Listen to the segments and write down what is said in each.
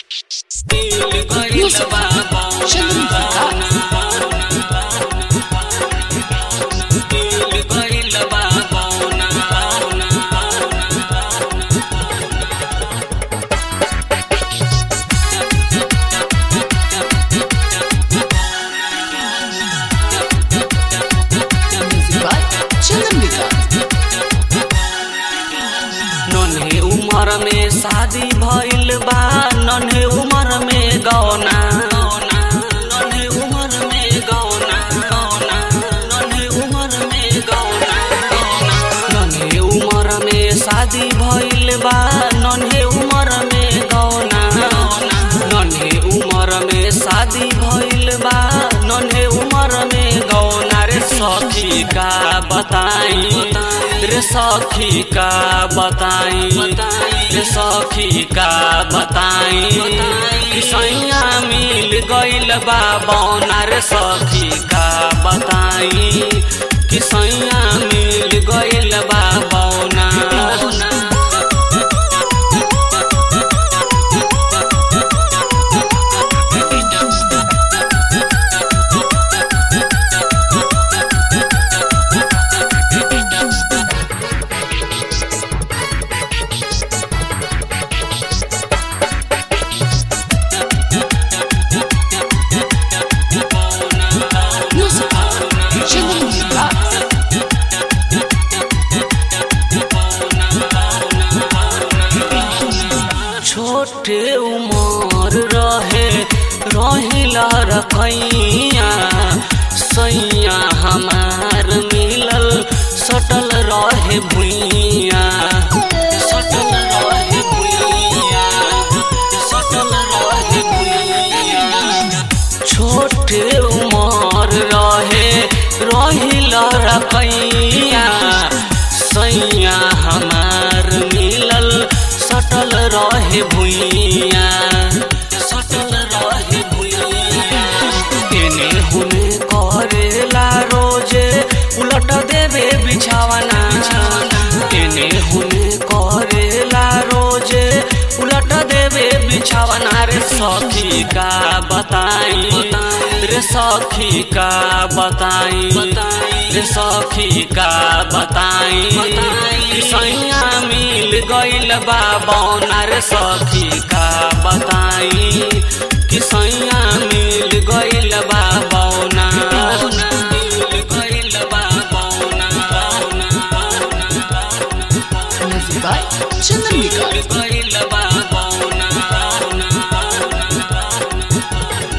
Music. Children Vikas. Music by Children Vikas. नन्हे उमर में शादी भइल बा नन्हे उमर में गौना नन्हे उमर में गौना गौना नन्हे उमर में गौना नन्हे उमर में शादी भइल बा नन्हे उमर में गौना नन्हे उमर में शादी भइल बा नन्हे उमर में गौना रे सखी का बताई रे सखी का बताई रे सखी का बताई कि सैया मिल गइल बा बौना रे सखी का बताई कि सैया मिल गइल बा बौना Music by Children Vikas. छोटे उमर रहे रहिला रखैया सैया हमार मिलल सटल रहे भुइया सटल रहे भुइया सटल रहे भुइया छोटे उमर रहे रहिला रखैया सैया हमार मिलल सटल रहे भुइया सटल रहे भुइया एने हुने करेला रोजे उलट देवे बिछावना एने हुने करेला रोजे उलट देवे बिछावना रे सखी का बताई रे सखी का बताई रे सखी का बताई कि सैया मिल गइल बा बौना रे सखी का बताई कि सैया मिल गइल बा बौना मिल गइल बा बौना बौना बौना बौना Music by Children Vikas. मिल गइल बा बौना बौना बौना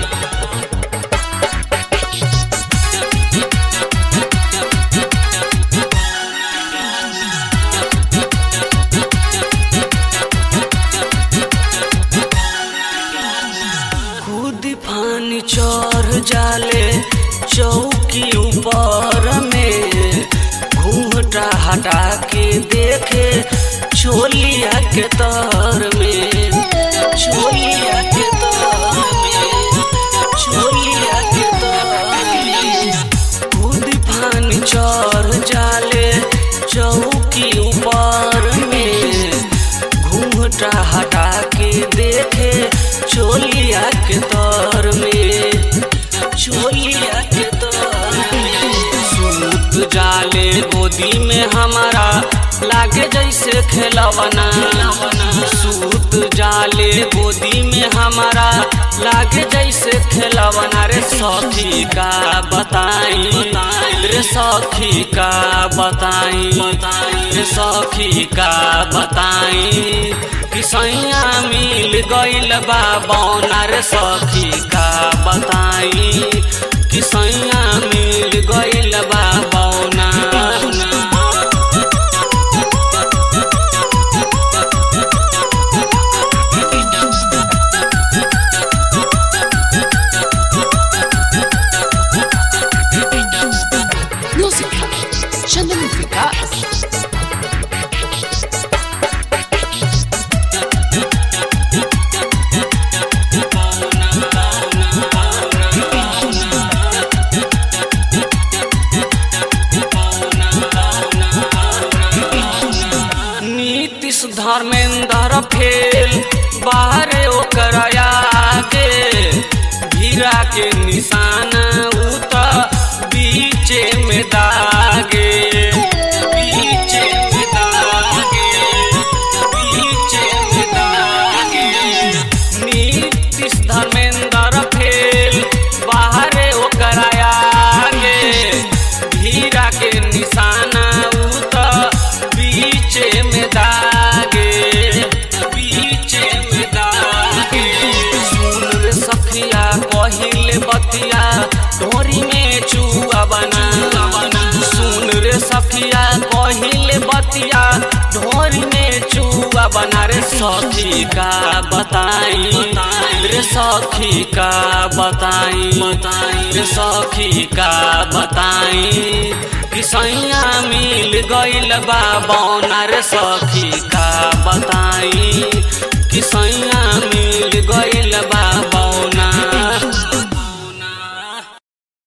खुद पानी चढ़ जाले चौकी ऊपर में घूंघटा हटा के देखे छोलिया के तर में छोलिया के तर में छोलिया के तर में खुद पानी चढ़ जाले चौकी ऊपर में घूंघटा हटा के देखे चोलिया के तर में चोलिया के तर में सूत जाले गोदी में हमारा लागे जैसे खेलवना सूत जाले गोदी में हमारा लागे जैसे खेलवना रे सखी का बताई रे सखी का बताई रे सखी का बताई कि सैया मिल गइल बा बौना रे सखी का बताई कि सैया मिल गइल बा बौना Music by Children Vikas. बतिया ढोरी में चुआ बना सुन रे सखिया कहिले बतिया ढोरी में चुआ बना रे सखी का बताई रे सखी का बताई रे सखी का बताई किसैया मिल गइल बा बौना रे सखी का बताई किसैया मिल